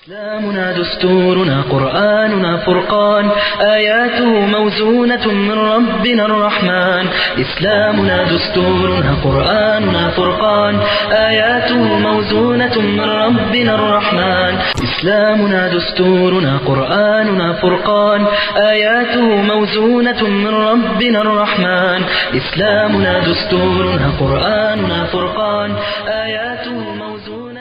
إسلامنا دستورنا قرآننا فرقان آياته موزونة من ربنا الرحمن إسلامنا دستورنا قرآننا فرقان آياته موزونة من ربنا الرحمن إسلامنا دستورنا قرآننا فرقان آياته موزونة من ربنا الرحمن إسلامنا دستورنا قرآننا فرقان آياته موزونة من ربنا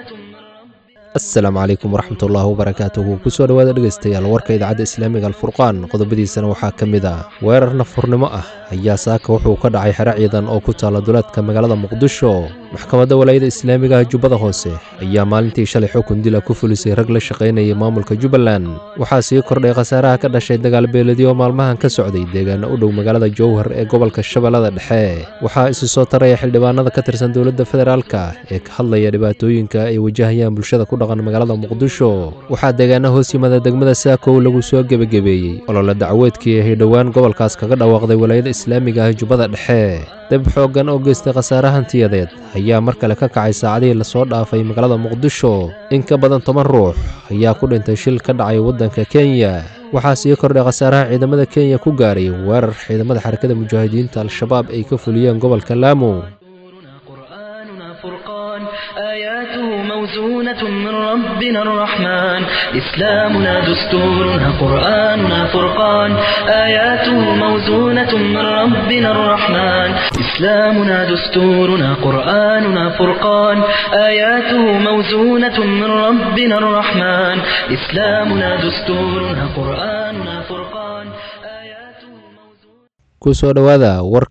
asalaamu calaykum waraxmatullaahi wabarakaatuhu kusoo dhowaada dhegaystayaal warka idaacadda islaamiga alfurqaan qodobadiisana waxaa ka mid ah weerar nafurnimo ah ayaa saaka wuxuu ka dhacay xero ciidan oo ku taala duleedka magaalada muqdisho maxkamadda walaayada islaamiga ah jubbada hoose ayaa maalintii shalay xukun dila ku fulisay rag la shaqaynayay maamulka jubbaland waxaa sii kordhay khasaaraha ka dhashay dagaalbeeladyo maalmahan ka socday deegaana u dhow magaalada jowhar ee gobolka shabeellada dhexe waxaa isi soo taraya xildhibaanada ka tirsan dowladda federaalka ee ka hadlaya dhibaatooyinka ay wajahayaan bulshada ku dhaqan magaalada muqdisho waxaa deegaana hoos yimada degmada saakow lagu soo gebagebeeyey olole dacweedkii ahay dhowaan gobolkaas kaga dhawaaqday walaayada islaamiga ah jubbada dhexe deb xooggan oo geystay khasaare hantiyadeed ayaa mar kale ka kacay saacadihii lasoo dhaafay magaalada muqdisho in ka badan toban ruux ayaa ku dhintay shil ka dhacay waddanka kenya waxaa sii kordhay khasaaraha ciidamada kenya ku gaaray weerar ciidamada xarakada mujaahidiinta al-shabaab ay ka fuliyeen gobolka laamo دستورنا قرآننا فرقان آياته موزونة من ربنا الرحمن إسلامنا دستورنا قرآننا فرقان آياته موزونة من ربنا الرحمن إسلامنا دستورنا قرآننا فرقان آياته موزونة من ربنا الرحمن إسلامنا دستورنا قرآننا فرقان آياته موزونة kusoo dhowaada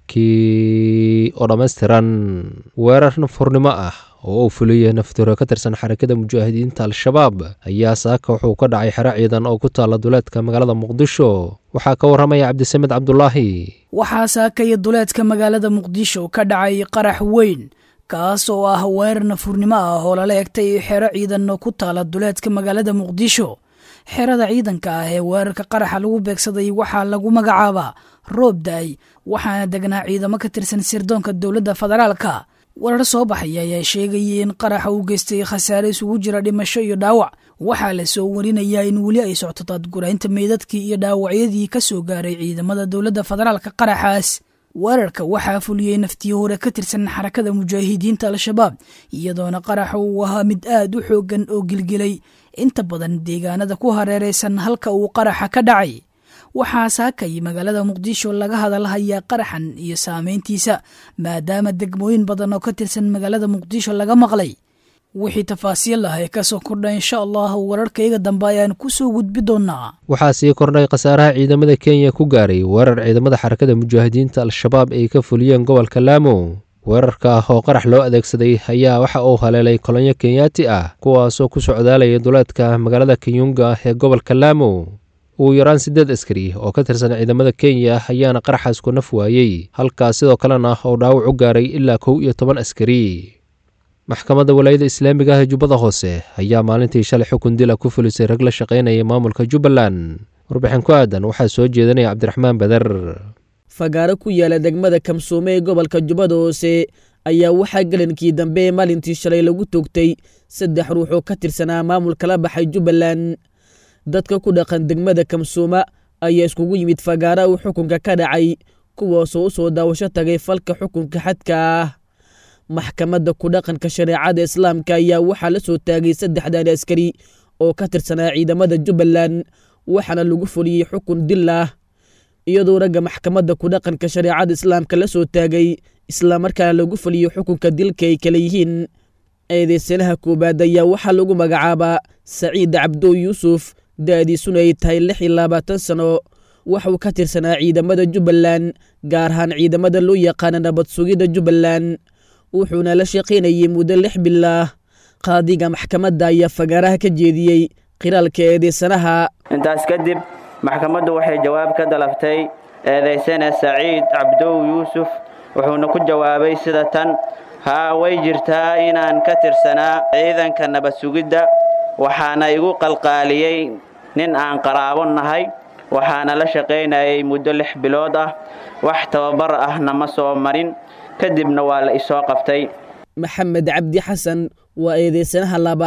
warkii oo dhammaystiran weerar nafurnimo ah oo uu fuliyey naftiro ka tirsan xarakada mujaahidiinta al-shabaab ayaa saaka wuxuu ka dhacay xero ciidan oo ku taala duleedka magaalada muqdisho waxaa ka warramaya cabdisamed cabdulaahi waxaa saakaya duleedka magaalada muqdisho ka dhacay qarax weyn kaas oo ah weerar nafurnimo ah oo lala egtay xero ciidan oo ku taala duleedka magaalada muqdisho xerada ciidanka ah ee weerarka qaraxa lagu beegsaday waxaa lagu magacaabaa roob da-ay waxaana degnaa ciidamo ka tirsan sirdoonka dowladda federaalka warar soo baxaya ayaa sheegayay in qaraxa uu geystay khasaare isugu jira dhimasho iyo dhaawac waxaa la soo warinayaa in weli ay socto daadguraynta meydadkii iyo dhaawacyadii ka soo gaaray ciidamada dowladda federaalka qaraxaas weerarka waxaa fuliyey naftii hore ka tirsan xarakada mujaahidiinta al-shabaab iyadoona qaraxa uu ahaa mid aad u xooggan oo gilgilay inta badan deegaanada ku hareeraysan halka uu qaraxa ka dhacay waxaa saakay magaalada muqdisho laga hadalhayaa qaraxan iyo saameyntiisa maadaama degmooyin badan oo ka tirsan magaalada muqdisho laga maqlay wixii tafaasiil ah ee kasoo kordha insha allah wararkayga dambe ayaan kusoo gudbi doonaa waxaa sii kordhay khasaaraha ciidamada kenya ku gaaray weerar ciidamada xarakada mujaahidiinta al-shabaab ay ka fuliyeen gobolka laamo weerarka ah oo qarax loo adeegsaday ayaa waxa uu haleelay kolonyo kenyaati ah kuwaasoo ku socdaalaya duleedka magaalada kenyunga ee gobolka laamo ugu yaraan siddeed askari oo ka tirsan ciidamada kenya ayaana qaraxaas ku naf waayey halkaas sidoo kalena uu dhaawac u gaaray ilaa kow iyo toban askari maxkamadda walaayada islaamiga ah ee jubbada hoose ayaa maalintii shalay xukun dila ku fulisay rag la shaqaynaya maamulka jubbaland warbixin ku aadan waxaa soo jeedinaya cabdiraxmaan beder fagaaro ku yaala degmada kamsuume ee gobolka jubbada hoose ayaa waxaa gelankii dambe ee maalintii shalay lagu toogtay saddex ruux oo ka tirsanaa maamulka la baxay jubbaland dadka ku dhaqan degmada kamsuuma ayaa iskugu yimid fagaara uu xukunka ka dhacay kuwaasoo u soo daawasho tagay falka xukunka xadka ah maxkamadda ku dhaqanka shareecada islaamka ayaa waxaa la soo taagay saddexdan askari oo ka tirsanaa ciidamada jubbaland waxaana lagu fuliyey xukun dil ah iyadoo ragga maxkamadda ku dhaqanka shareecada islaamka la soo taagay islamarkaana lagu fuliyo xukunka dilka ay kala yihiin eedeysanaha koowaad ayaa waxaa lagu magacaabaa saciid cabdo yuusuf da-diisuna ay tahay lix iyo labaatan sano waxuu ka tirsanaa ciidamada jubbaland gaar ahaan ciidamada loo yaqaana nabad sugidda jubbaland wuxuuna la shaqaynayay muddo lix bilaah qaadiga maxkamadda ayaa fagaaraha ka jeediyey qiraalka eedeysanaha intaas kadib maxkamaddu waxay jawaab ka dalabtay eedaysane saciid cabdow yuusuf wuxuuna ku jawaabay sida tan haa way jirtaa inaan ka tirsanaa ciidanka nabad sugidda waxaana igu qalqaaliyey nin aan qaraabo nahay waxaana la shaqaynayay muddo lix bilood ah wax tababar ahna ma soo marin kadibna waa la isoo qabtay maxamed cabdi xasan waa eedeysanaha labaad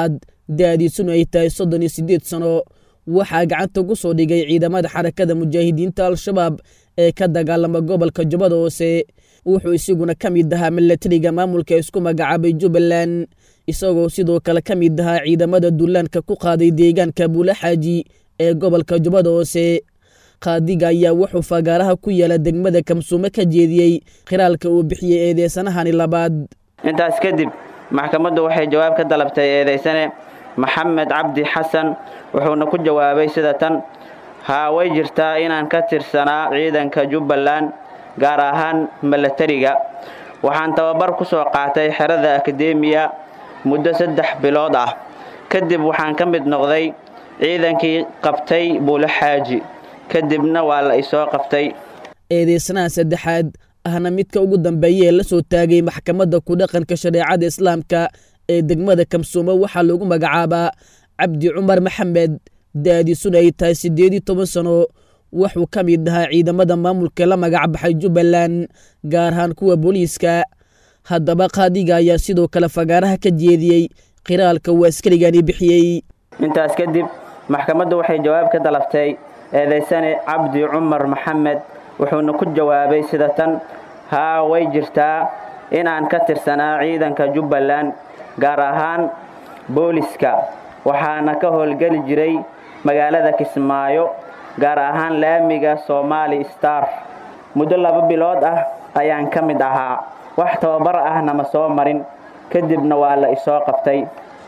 da-diisuna ay tahay soddon iyo siddeed sano waxaa gacanta ku soo dhigay ciidamada xarakada mujaahidiinta al-shabaab ee ka dagaalama gobolka jubbada hoose wuxuu isiguna ka mid ahaa milatariga maamulka isku magacaabay jubbaland isagoo sidoo kale ka mid ahaa ciidamada dullaanka ku qaaday deegaanka buulaxaaji ee gobolka jubbada hoose qaadiga ayaa wuxuu fagaaraha ku yaala degmada kamsuume ka jeediyey khiraalka uu bixiyey eedeysanahani labaad intaas kadib maxkamaddu waxay jawaab ka dalabtay eedaysane maxamed cabdi xasan wuxuuna ku jawaabay sida tan haa way jirtaa inaan ka tirsanaa ciidanka jubbaland gaar ahaan milatariga waxaan tababar ku soo qaatay xerada akademiya muddo saddex bilood ah kadib waxaan ka mid noqday ciidankii qabtay buulaxaaji kadibna waa la isoo qabtay eedeysanaha saddexaad ahna midka ugu dambeeya ee la soo taagay maxkamadda ku dhaqanka shareecada islaamka ee degmada kamsuumo waxaa lagu magacaabaa cabdi cumar maxamed da-diisuna ay tahay siddeed iyo toban sano wuxuu ka mid ahaa ciidamada maamulka la magacbaxay jubbaland gaar ahaan kuwa booliiska haddaba qaadiga ayaa sidoo kale fagaaraha ka jeediyey khiraalka uu askarigani bixiyey intaas kadib maxkamaddu waxay jawaab ka dalabtay eedaysane cabdi cumar maxamed wuxuuna ku jawaabay sida tan haa way jirtaa inaan ka tirsanaa ciidanka jubbaland gaar ahaan booliska waxaana ka howlgeli jiray magaalada kismaayo gaar ahaan laamiga somaali star muddo laba bilood ah ayaan ka mid ahaa wax tababar ahna ma soo marin kadibna waa la isoo qabtay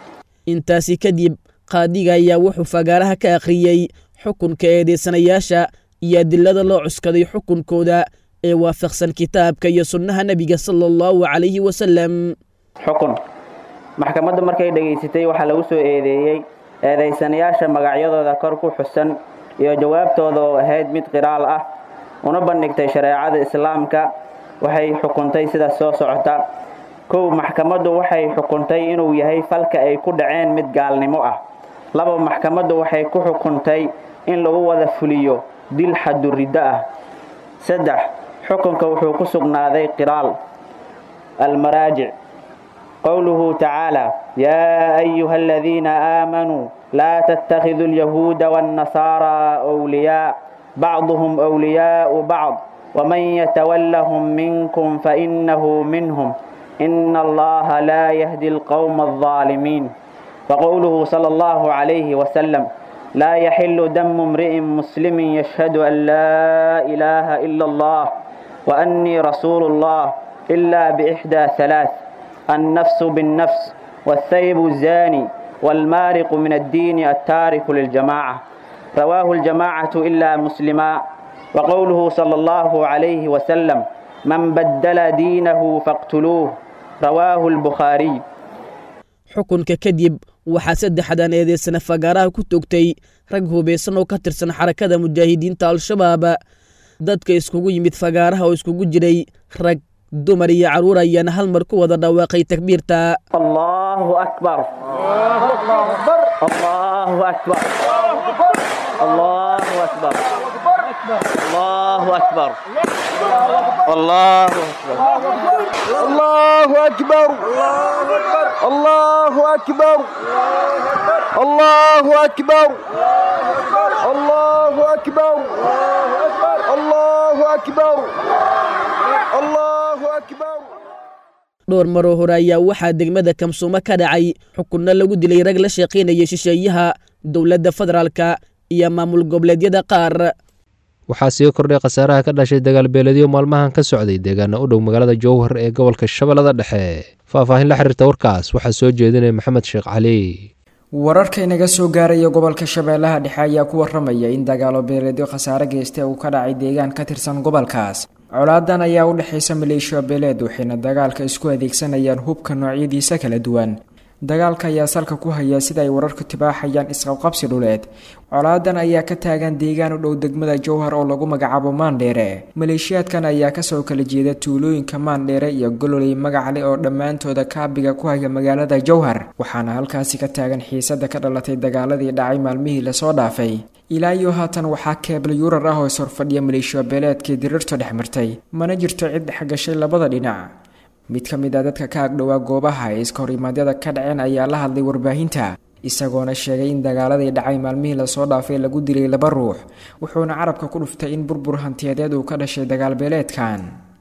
intaasi kadib qaadiga ayaa wuxuu fagaaraha ka akhriyey xukunka eedeysanayaasha iyo adilada loo cuskaday xukunkooda ee waafaqsan kitaabka iyo sunnaha nebiga sala allahu calayhi wasalam xukun maxkamaddu markay dhegaysatay waxaa lagu soo eedeeyey eedaysanayaasha magacyadooda kor ku xusan iyo jawaabtooda oo ahayd mid qiraal ah una bandhigtay shareecada islaamka waxay xukuntay sidaas soo socota kow maxkamaddu waxay xukuntay inuu yahay falka ay ku dhaceen mid gaalnimo ah laba maxkamaddu waxay ku xukuntay in lagu wada fuliyo dil xaduriddo ah saddex xukunka wuxuu ku sugnaaday qiraal almaraajic qowluhu tacaala yaa ayuha aladiina aamanuu laa tattakhiduu alyahuuda waannasaaraa wliyaa bacduhum wliyaau bacd waman yatawallahum minkum fainahu minhum ina allaha laa yahdi alqowma aldaalimiin waqowluhu sala allahu calayhi wasalam laa yaxilu damu imri'in muslimin yashhadu an laa ilaaha ila allah waannii rasuulu allah ila biixdaa halaath annafsu binnafs والثيب الزاني والمارق من الدين التارك للجماعة رواه الجماعة إلا مسلما وقوله صلى الله عليه وسلم من بدل دينه فاقتلوه رواه البخاري xukunka kadib waxaa saddexdan eedeysana fagaaraha ku toogtay rag hubaysan oo ka tirsan xarakada mujaahidiinta al-shabaab dadka iskugu yimid fagaaraha oo iskugu jiray rag dumar iyo carruur ayaana hal mar ku wada dhawaaqay takbiirta الله أكبر الله أكبر الله أكبر الله أكبر الله أكبر الله أكبر الله أكبر الله أكبر الله أكبر الله أكبر الله أكبر dhowr maroo hore ayaa waxaa degmada kamsuumo ka dhacay xukunno lagu dilay rag la shaqaynaya shisheeyaha dowladda federaalka iyo maamul goboleedyada qaar waxaa sii kordhay khasaaraha ka dhashay dagaalbeeledyo maalmahan ka socday deegaana u dhow magaalada jowhar ee gobolka shabeellada dhexe faahfaahin la xiriirta warkaas waxaa soo jeedinaya maxamed sheekh cali wararka inaga soo gaaraya gobolka shabeellaha dhexe ayaa ku waramaya in dagaalo beeleedyo khasaare geysta uu ka dhacay deegaan ka tirsan gobolkaas colaadan ayaa u dhexaysa maleeshiya beeleed waxayna dagaalka isku adeegsanayaan hubka noocyadiisa kala duwan dagaalka ayaa salka ku haya sida ay wararku tibaaxayaan isqabqabsi dhuleed colaadan ayaa ka taagan deegaan u dhow degmada jowhar oo lagu magacaabo maandheere maleeshiyaadkan ayaa kasoo kala jeeda tuulooyinka maandheere iyo gololey magacle oo dhammaantooda kaabiga ku haya magaalada jowhar waxaana halkaasi ka taagan xiisada ka dhalatay dagaaladii dhacay maalmihii lasoo dhaafay ilaa iyo haatan waxaa keebla yuurar ah oo ishorfadhiya maleeshiya beeleedkii dirirtu dhex martay mana jirto cid dhexgashay labada dhinac mid ka mid a dadka ka agdhowaa goobaha ee iska horimaadyada ka dhaceen ayaa la hadlay warbaahinta isagoona sheegay in dagaaladii dhacay maalmihii lasoo dhaafay lagu dilay laba ruux wuxuuna carabka ku dhuftay in burbur hantiyadeed uu ka dhashay dagaalbeeleedkan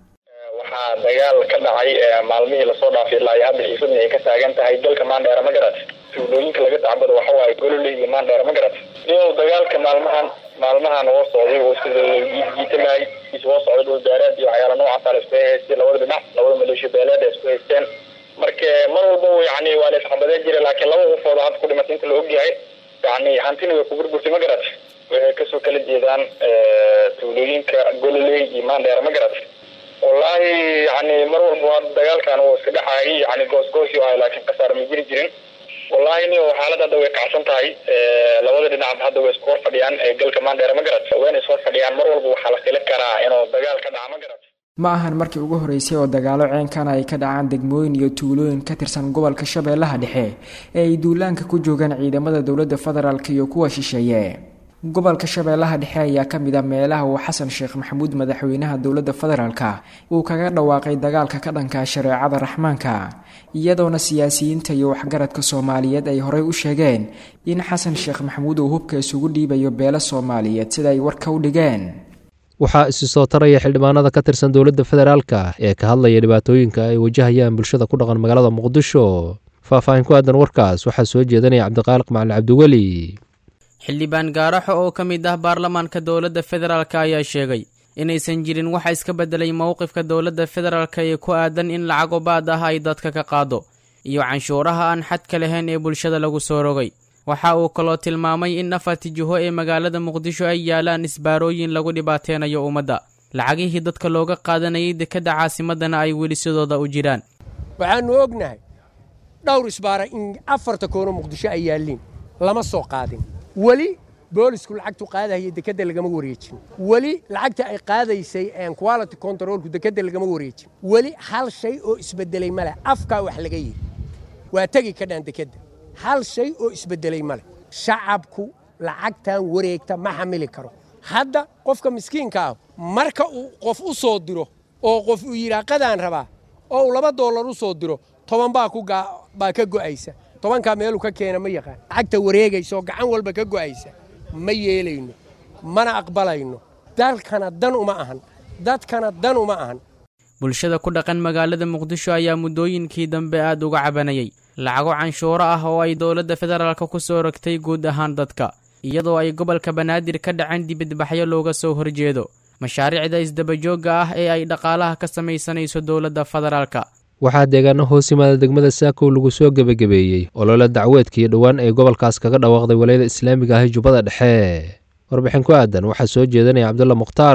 waxaa dagaal ka dhacay maalmihii lasoo dhaafay ilaa iyo hadda xiisadni ay ka taagan tahay dalka maandheera ma garat tuulooyinka laga tacbado waxa waaye gololey iyo maandheera ma garat iyadoo dagaalka maalmahan maalmahan oo socday oo sida jiitamaay isoo socday dhul beereed iyo waxyaala noocaasa la isku haystay labada dhinac labada maleeshiya beeleed ay isku haysteen marka mar walba yani waa la isxambadeen jiray laakiin laba qofooda hadda ku dhimatay inta la ogyahay yani hantina way ku burburtay ma garat waxay kasoo kala jeedaan tuulooyinka gololey iyo maandheera ma garat wallaahi yani mar walba dagaalkan uu iska dhexaayay yani goosgoosyo ahay laakiin khasaar ma jiri jirin wallahi ni xaalad hadda way kacsan tahay labada dhinacba hadda way isku hor fadhiyaan galka maandheera ma garat wayna is hor fadhiyaan mar walba waxaa la fili karaa inuu dagaal ka dhaca ma garat ma ahan markii ugu horeysay oo dagaalo ceenkana ay ka dhacaan degmooyin iyo tuulooyin ka tirsan gobolka shabeellaha dhexe ee ay duulaanka ku joogaan ciidamada dowladda federaalk iyo kuwa shisheeye gobolka shabeellaha dhexe ayaa ka mid a meelaha uu xasan sheekh maxamuud madaxweynaha dowladda federaalka uu kaga dhawaaqay dagaalka ka dhanka shareecada raxmaanka iyadoona siyaasiyiinta iyo waxgaradka soomaaliyeed ay horey u sheegeen in xasan sheekh maxamuud uu hubka isugu dhiibayo beelo soomaaliyeed sida ay warka u dhigeen waxaa isi soo taraya xildhibaanada ka tirsan dowladda federaalka ee ka hadlaya dhibaatooyinka ay wajahayaan bulshada ku dhaqan magaalada muqdisho faahfaahin ku aadan warkaas waxaa soo jeedanaya cabdiqaaliq macali cabdiweli xildhibaan gaaraxo oo ka mid ah baarlamaanka dowladda federaalk ayaa sheegay inaysan jirin waxa iska beddelay mowqifka dowladda federaalk ee ku aadan in lacago baad ah ay dadka ka qaado iyo canshuuraha aan xadka lahayn ee bulshada lagu soo rogay waxa uu kaloo tilmaamay in afarti jiho ee magaalada muqdisho ay yaalaan isbaarooyin lagu dhibaateynayo ummadda lacagihii dadka looga qaadanayay dekedda caasimadana ay weli sidooda u jiraan waxaannu ognahay dhowr isbaara in afarta koono muqdisho ay yaalliin lama soo qaadin weli boolisku lacagtu qaadahaya dekedda lagama wareejin weli lacagta ay qaadaysay quality controlku dekedda lagama wareejin weli hal shay oo isbedelay male afkaa wax laga yidhi waa tegi ka dhaan dekedda hal shay oo isbedelay male shacabku lacagtan wareegta ma xamili karo hadda qofka miskiinka ah marka uu qof u soo diro oo qof uu yidhaa qadaan rabaa oo uu laba doolar u soo diro toban baa baa ka go'aysa tobankaa meeluu ka keena ma yaqaan lacagta wareegaysa oo gacan walba ka go'aysa ma yeelayno mana aqbalayno dalkana dan uma ahan dadkana dan uma ahan bulshada ku dhaqan magaalada muqdisho ayaa muddooyinkii dambe aad uga cabanayay lacago canshuuro ah oo ay dowladda federaalka ku soo rogtay guud ahaan dadka iyadoo ay gobolka banaadir ka dhaceen dibadbaxyo looga soo horjeedo mashaariicda isdabajoogga ah ee ay dhaqaalaha ka samaysanayso dowladda federaalka waxaa deegaano hoos yimaada degmada saakow lagu soo gebagabeeyey olole dacweedkii dhowaan ee gobolkaas kaga dhawaaqday walayada islaamiga ah jubbada dhexe warbixin ku aadan waxaa soo jeedanaya cabdulla mukhtaar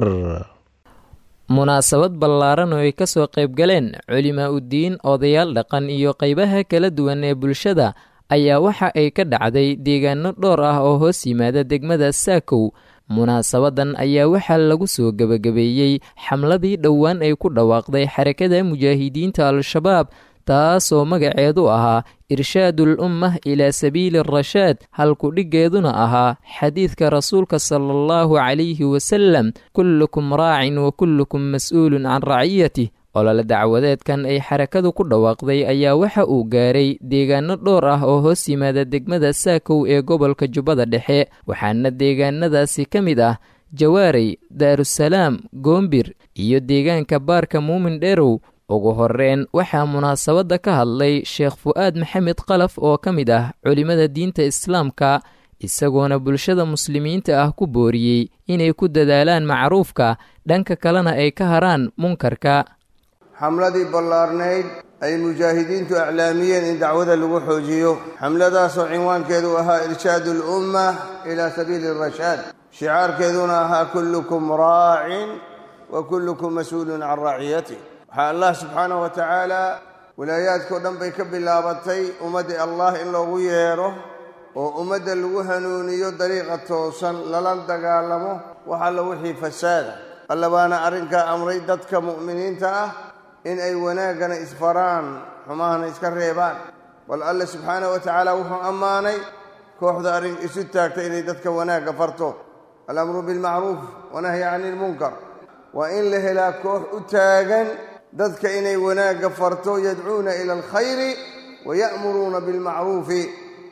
munaasabad ballaaran oo ay ka soo qayb galeen culimaa uddiin odayaal dhaqan iyo qaybaha kala duwan ee bulshada ayaa waxa ay ka dhacday deegaano dhowr ah oo hoos yimaada degmada saakow munaasabadan ayaa waxaa lagu soo gebagabeeyey xamladii dhowaan ay ku dhawaaqday xarakada mujaahidiinta al-shabaab taasoo magaceedu ahaa irshaadul ummah ilaa sabiili rashaad halku dhiggeeduna ahaa xadiidka rasuulka sala allahu calayhi wasalam kullukum raacin wa kullukum mas-uulun can raciyatih olole dacwadeedkan ay xarakadu ku dhawaaqday ayaa waxa uu gaaray deegaano dhowr ah oo hoos yimaada degmada saakow ee gobolka jubbada dhexe waxaana deegaanadaasi ka mid ah jawaarey daarusalaam goombir iyo deegaanka baarka muumin dheerow ugu horreyn waxaa munaasabadda ka hadlay sheekh fu'aad maxamed qalaf oo ka mid ah culimmada diinta islaamka isagoona bulshada muslimiinta ah ku booriyey inay ku dadaalaan macruufka dhanka kalena ay ka haraan munkarka xamladii ballaarnayd ay mujaahidiintu aclaamiyeen in dacwada lagu xoojiyo xamladaasoo cinwaankeedu ahaa irshaadu alumma ilaa sabiili rashaad shicaarkeeduna ahaa kullukum raacin wa kullukum mas-uulun can raaciyatih waxaa allah subxaanahu wa tacaala walaayaadkao dhan bay ka bilaabatay ummadda allah in loogu yeedho oo ummadda lagu hanuuniyo dariiqa toosan lala dagaalamo wax alla wixii fasaada alla baana arrinkaa amray dadka mu'miniinta ah in ay wanaaggana isfaraan xumahana iska reebaan bal alle subxaanahu wa tacaala wuxuu ammaanay kooxda arrin isu taagta inay dadka wanaagga farto alamru bilmacruuf wanahyi cani ilmunkar waa in la helaa koox u taagan dadka inay wanaagga farto yadcuuna ila alkhayri waya'muruuna bilmacruufi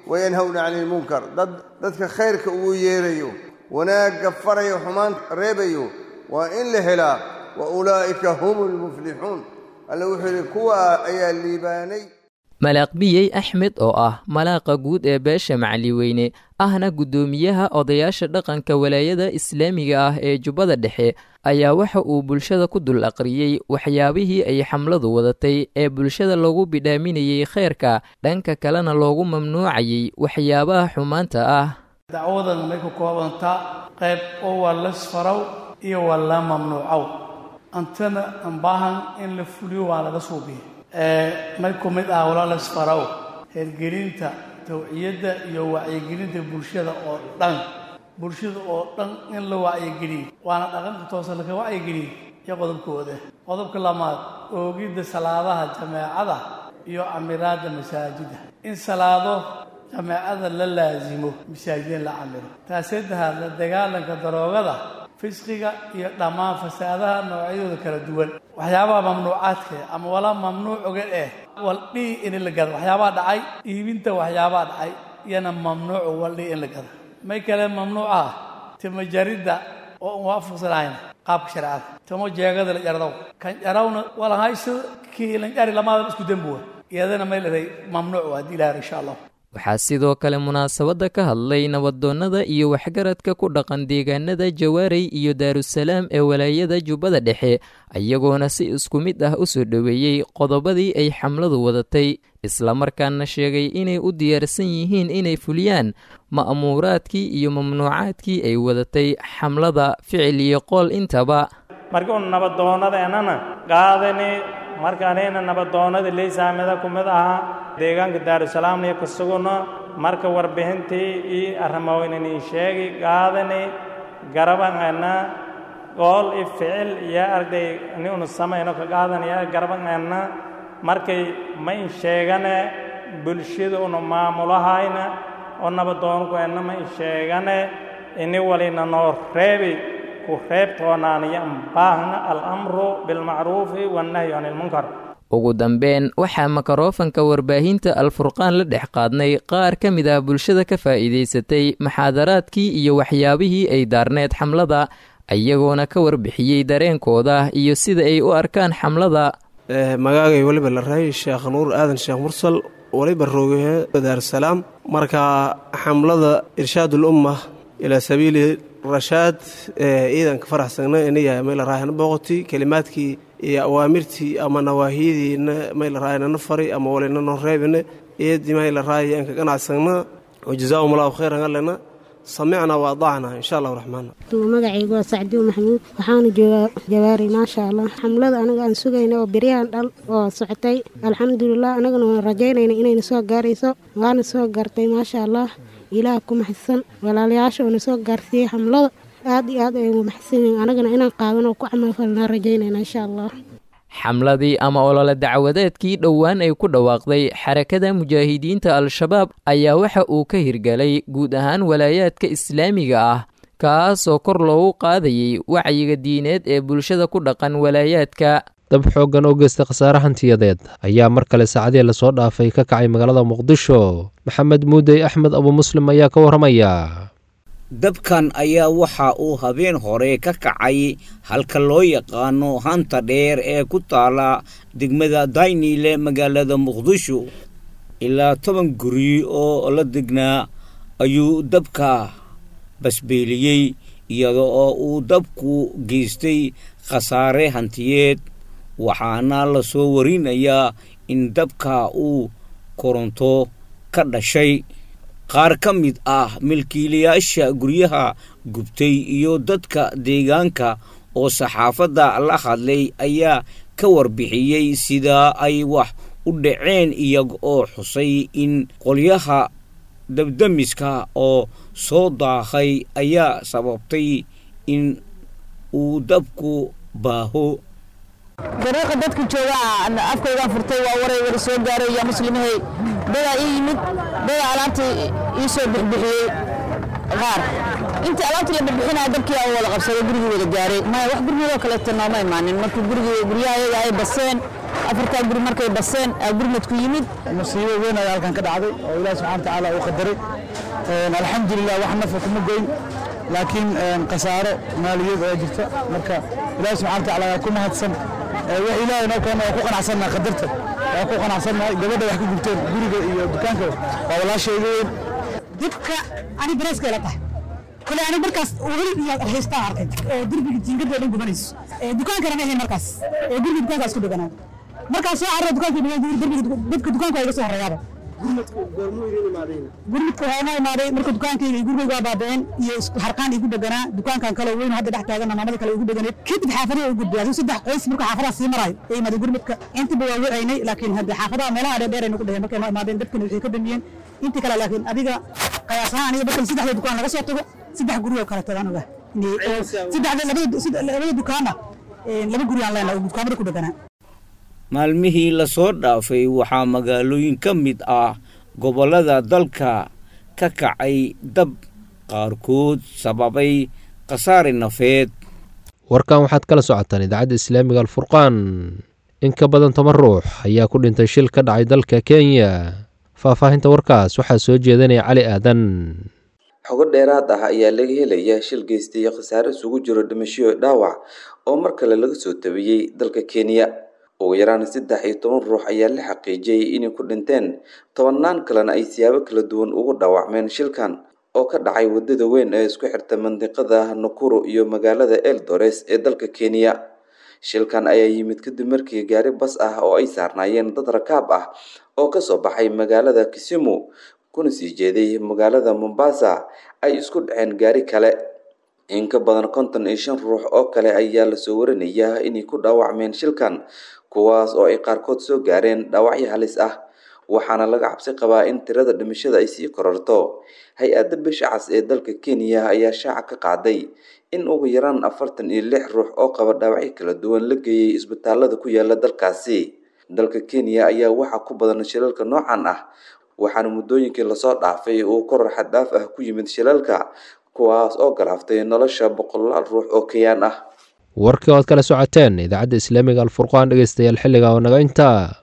wayanhawna cani ilmunkar dad dadka khayrka ugu yeerayo wanaagga farayo xumaan reebayo waa in la helaa wa ulaa'ika hum lmuflixuun alle wuxuu yidhi kuwa ayaa liibaanay malaaqbiyey axmed oo ah malaaqa guud ee beesha macaliweyne ahna guddoomiyaha odayaasha dhaqanka walaayada islaamiga ah ee jubbada dhexe ayaa waxa uu bulshada ku dul aqriyey waxyaabihii ay xamladu wadatay ee bulshada loogu bidhaaminayey khayrka dhanka kalena loogu mamnuucayey waxyaabaha xumaanta ah dacwadan may ku koobantaa qayb oo waa lasfarow iyo waa la mamnuucow antana ambaahan in la fuliyo waa laga suubiya may ku mid ah wala lasfarow hergelinta tawciyadda iyo wacyigelinta bulshada oo dhan bulshada oo dhan in la wacyigeliyo waana dhaqanka toosa laka wacyigeliyo iyo qodobkooda qodobka lamaad oogidda salaadaha jameecada iyo camiraadda masaajida in salaado jameecada la laasimo masaajida in la camiro taas saddexaad la dagaalanka daroogada fisqiga iyo dhammaan fasaadaha noocyadooda kala duwan waxyaabaha mamnuucaadka ama walaa mamnuuc oga eh waldhihi in la gado waxyaabaha dhacay iibinta waxyaabaha dhacay iyana mamnuuc waldhihi in la gado may kale mamnuuc ah timajaridda oo aan waafaqsanahayn qaabka shareecada timo jeegada la jardow kan jarawna walahayso kii lan jari lamaadaba isku dembuwa iyadana may leedahay mamnuuc waa haddii ilahay insha allah waxaa sidoo kale munaasabadda ka hadlay nabadoonnada iyo waxgaradka ku dhaqan deegaanada jawaarey iyo daarusalaam ee walaayada jubbada dhexe iyagoona si isku mid ah u soo dhoweeyey qodobadii ay xamladu wadatay islamarkaana sheegay inay u diyaarsan yihiin inay fuliyaan ma'muuraadkii iyo mamnuucaadkii ay wadatay xamlada ficil iyo qool intaba marka un nabadoonnadeennana qaadani markaanayna nabadoonnada leysaamida ku mid ahaa deegaanka daarusalaamna iyo kasuguna marka warbixintii ii arrimoynanii sheegi qaadani garabangeena qool i ficil iyo arday ni unu samayno ka qaadanaya garabangeena markay ma in sheegane bulshada unu maamulahayna oo nabadoonkuenna ma in sheegane ini walina noo reebi ku reebtoonaaniyo ambaahna alamru bilmacruufi wannahyu can ilmunkar ugu dambeyn waxaa makarofanka warbaahinta alfurqaan la dhex qaadnay qaar ka mid ah bulshada ka faa'iidaysatay maxaadaraadkii iyo waxyaabihii ay daarneed xamlada iyagoona ka warbixiyey dareenkooda iyo sida ay u arkaan xamlada magaagay weliba la rahay sheekh nuur aadan sheekh mursal waliba roogahe daarusalaam marka xamlada irshaadul umma ilaa sabiili rashaad ciidanka faraxsagna iniya mayla raahana booqoti kelimaadkii iyo awaamirtii ama nawaahiyadiina mayla raahana na fari ama walina noo reebina iyadii mayla raahaya anka ganacsagna wajazaahum allahu khayran allena samicna wa adacna insha allahu raxmaan magacaygu waa sacdiw maxamuud waxaana joogaa jawaari maasha allah xamlada anaga aan sugayna oo beryahan dhal oo socotay alxamdulilah anagana waan rajaynayna inayna soo gaarayso waana soo gaartay maasha allah ilaah ku maxadsan walaalayaasha oona soo gaarsiiyey xamlada aad iyo aad aygu maxadsanyihin anagana inaan qaadan oo ku camalfalnaa rajaynayna insha allah xamladii ama olole dacwadeedkii dhowaan ay ku dhawaaqday xarakada mujaahidiinta al-shabaab ayaa waxa uu ka hirgalay guud ahaan walaayaadka islaamiga ah kaasoo kor loogu qaadayey wacyiga diineed ee bulshada ku dhaqan walaayaadka dab xooggan oo geysta khasaare hantiyadeed ayaa mar kale saacadii lasoo dhaafay ka kacay magaalada muqdisho maxamed muudey axmed abu muslim ayaa ka warramaya dabkan ayaa waxa uu habeen hore ka kacay halka loo yaqaano hanta dheer ee ku taala degmada daynile magaalada muqdisho ilaa toban guri oo la degnaa ayuu dabka basbeeliyey iyada oo uu dabku geystay khasaare hantiyeed waxaana la soo warinayaa in dabka uu koronto ka dhashay qaar ka mid ah milkiilayaasha guryaha gubtay iyo dadka deegaanka oo saxaafadda la hadlay ayaa ka warbixiyey sida ay wax u dhaceen iyaga oo xusay in qolyaha dabdamiska oo soo daahay ayaa sababtay in uu dabku baaho dariiqa dadka jooga afkaygaan furtay waa waray wada soo gaaray yaa muslimahay dadaa ii yimid dadaa alaabta ii soo bixbixiyey qaar intii alaabta la bixbixinaya dabkii aa wada qabsaday gurigii wada gaaray maya wax gurigoodo kaleeto nooma imaanin markii gurigii guryaha ayaga ay baseen afartaa guri markay baseen gurmadku yimid musiibo weyn ayaa halkan ka dhacday oo ilaah subxana watacaala uu qadaray alxamdulilah wax nafa kuma goyn laakiin khasaaro maaliyad ayaa jirta marka ilaah subxana watacaala ayaa ku mahadsan wax ilaahay noo keena waa ku qanacsannaha qadarta waa ku qanacsannahay gabadha wax ka gubteen guriga iyo dukaanka waa walaashayga weyn dibka ani bareeska ila tahay kole ani markaas weli iyo haystaa arkay oo derbiga jiingada dhan gubanayso dukaankana ma ahayn markaas guriga dukaanka isku dheganaa markaas soo carra dukaanka derbiga dadka dukaanka waa iga soo horeeyaaba gurmudka waxaa noo imaaday marka dukaankayga iyo gurigayga waa baabicin iyo harqaan igu dheganaa dukaankan kale weyn hadda dhex taagana maamada kale igu dheganeed kadib xaafadaha u gudbay adigu saddex qoys marka xaafadaha sii marayo ee imaaday gurmudka intiba waa wacaynay laakiin hadde xaafadaha meelaha dheer ay nagu dheheen markay noo imaadeen dadkana waxay ka damiyeen intii kale laakiin adiga qayaas ahaan aniga markan saddexda dukaan laga soo tago saddex guri oo kale tagaan oga saddexda labada dukaana laba guri aan leenahay oo dukaamada ku dheganaa maalmihii lasoo dhaafay waxaa magaalooyin ka mid ah gobollada dalka ka kacay dab qaarkood sababay khasaare nafeed warkan waxaad kala socotaan idaacadda islaamiga alfurqaan in ka badan toban ruux ayaa ku dhintay shil ka dhacay dalka kenya faahfaahinta warkaas waxaa soo jeedanaya cali aadan xogo dheeraad ah ayaa laga helaya shil geystay khasaare isugu jiro dhimashoyo dhaawac oo mar kale laga soo tabiyey dalka kenya ugu yaraan saddex iyo toban ruux ayaa la xaqiijiyey inay ku dhinteen tobannaan kalena ay siyaabo kala duwan ugu dhaawacmeen shilkan oo ka dhacay wadada weyn ee isku xirta mandiqada nakuru iyo magaalada eldores ee dalka kenya shilkan ayaa yimid kadib markii gaari bas ah oo ay saarnaayeen dad rakaab ah oo kasoo baxay magaalada kisimu kuna sii jeeday magaalada mombasa ay isku dhaceen gaari kale in ka badan konton iyo shan ruux oo kale ayaa lasoo warinayaa inay ku dhaawacmeen shilkan kuwaas oo ay qaarkood soo gaareen dhaawacyo halis ah waxaana laga cabsi qabaa in tirada dhimashada ay sii kororto hay-adda bisha cas ee dalka kenya ayaa shaaca ka qaaday in ugu yaraan afartan iyo lix ruux oo qaba dhaawacyo kala duwan la geeyey isbitaalada ku yaala dalkaasi dalka kenya ayaa waxaa ku badan shilalka noocan ah waxaana muddooyinkii lasoo dhaafay uu koror xaddaaf ah ku yimid shilalka kuwaas oo galaaftay nolosha boqolaal ruux oo kayaan ah warkii oad kala socoteen idaacadda islaamiga alfurqaan dhegeystayaal xilliga oo naga intaa